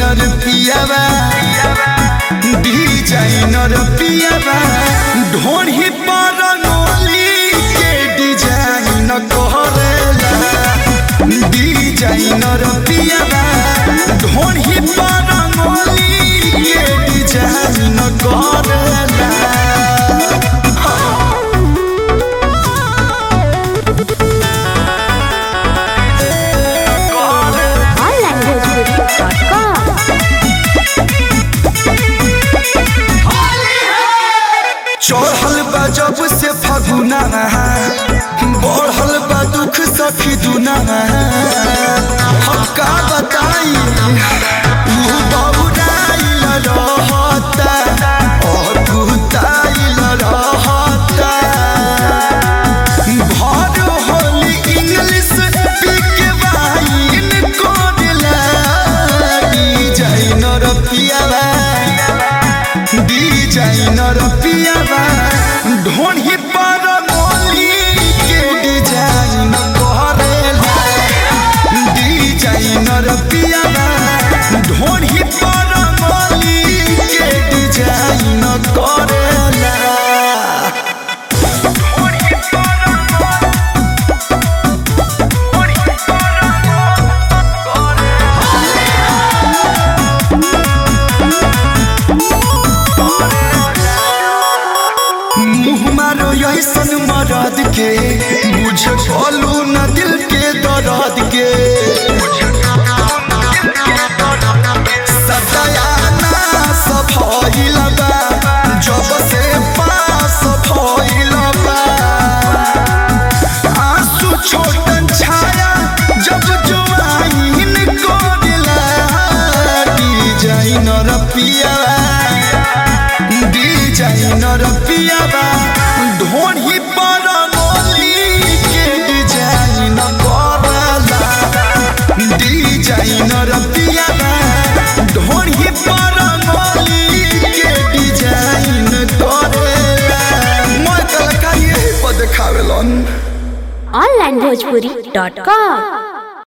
designer पियावा designer पियावा ढोढ़ी पर नोली के डिजाइन करेला डिजाइनर पियावा ढोढ़ी पर नोली के डिजाइन करेला onlinebhojpuri.com चढ़ल बा जब से फगुना बढ़ल बा दुख सखी दुना हम का बताई ऊ बौराइल रहता अकुताइल रहता भर होली इंग्लिश पिक वाइन कोडला डिजाइनर पियावा डिजाइनर पियावा ढोढ़ी पर मोली के डिजाइन करेला डिजाइनर पियावा ढोढ़ी पर मोली के डिजाइन करेला मुँह मारो ऐसन मरद के बुझ बोलू न दिल के दर्द के सदयाना सफाइल बा जब से पास भइल बा आंसू छोटन छाया जब जुआइन कोडिला डिजाइनर पियावा डिजाइनर पियावा ढोढ़ी पर मोली के डिजाइन करला डिजाइनर पियावा ढोढ़ी पर मोली के डिजाइन करेला मैं कलकारी यही पर देखावेलन onlinebhojpuri.com